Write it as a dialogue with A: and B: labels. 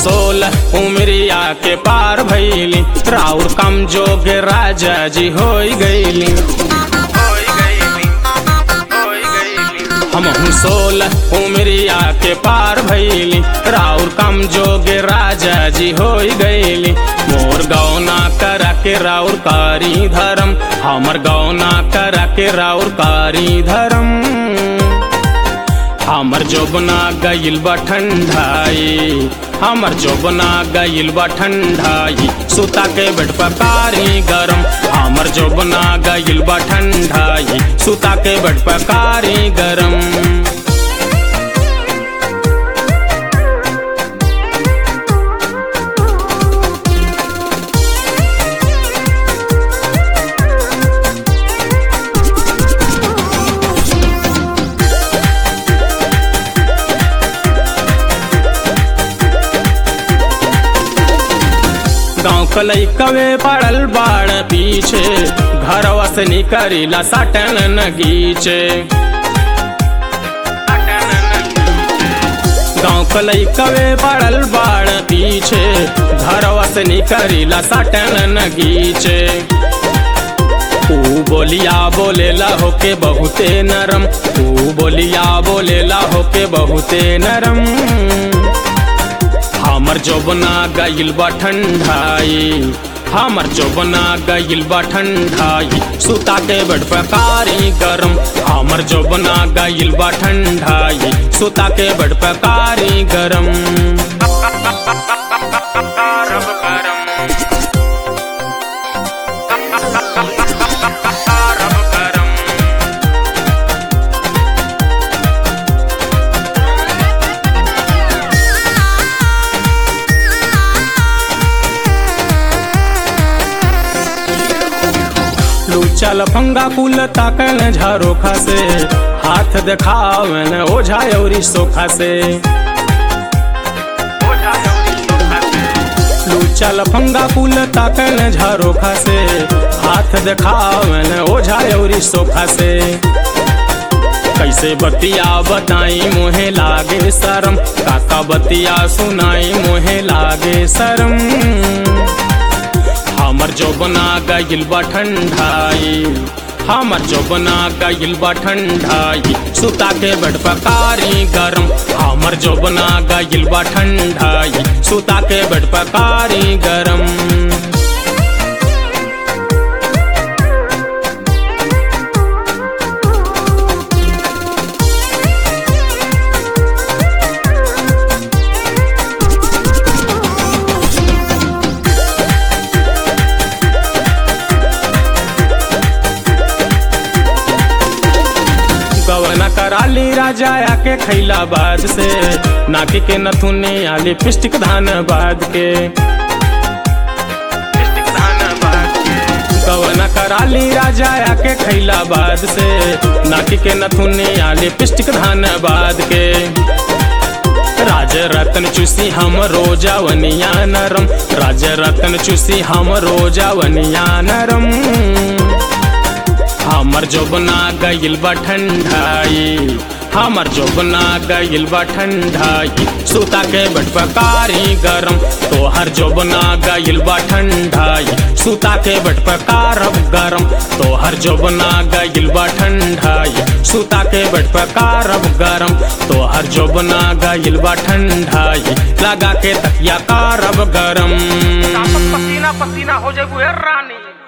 A: सोलह उमरिया के पार भैली राउर कम जोग राजा जी हो गईली हम सोलह उमरिया के पार भैली राउर कम जोग राजा जी हो गईली मोर गौना कर के राउर कारी धर्म हमर गौना कर के राउर कारी धर्म हमर जोबना गईल बा ठंडाई हमर जोबना गईल बा ठंडाई सुता के बेड पकारी गरम हमर जोबना गईल बा ठंडाई सुता के बेड पकारी गरम गाँव कलई कवे पड़ल बाड़ पीछे घरवा से निकरीला सटन नगीचे गाँव कलई कवे पड़ल बाड़ पीछे घरवा से निकरीला सटन नगीचे तू बोलिया बोलेला होके बहुते नरम तू बोलिया बोलेला होके बहुते नरम हमर जोबना गईल बा ठंडाई हमर जोबना गईल बा ठंडाई सुता के बड़ पकारी गरम हमर जोबना गईल बा ठंडाई सुता के बड़ पकारी गरम लूचल फंगा कुल ताकन झारोखा से हाथ देखावन ओझा औरी सोखा से लूचल फंगा कुल ताकन झारोखा से हाथ देखावन ओझा औरी सोखा से कैसे बतिया बताई मोहे लागे शरम काका बतिया सुनाई मोहे लागे शरम हमर जोबना गईल बा ठंडाई हमर जोबना गईल बा ठंडाई सुता के बड़ पकारी गरम हमर जोबना गईल बा ठंडाई सुता के बड़ पकारी गरम गवना कराली राजा आके खैला बाद से नाकी के नथुने आली पिस्टिक धान बाद के गवना कराली राजा आके खैला बाद से नाकी के नथुने आली पिस्टिक धान बाद के राज रतन चूसी हम रोजावनिया नरम राज रतन चूसी हम रोजावनिया नरम हमर जोबना गईल बा ठंडाई हमर जोबना गईल बा ठंडाई सुता के बड़ पकारी गरम तोहर जोबना गईल बा ठंडाई सुता के बड़ पकारब गरम तोहर जोबना गईल बा ठंडाई सुता के बड़ पकारब गरम तोहर जोबना गईल बा ठंडाई लगा के तकिया कारब गरम
B: पसीना पसीना हो जाए रानी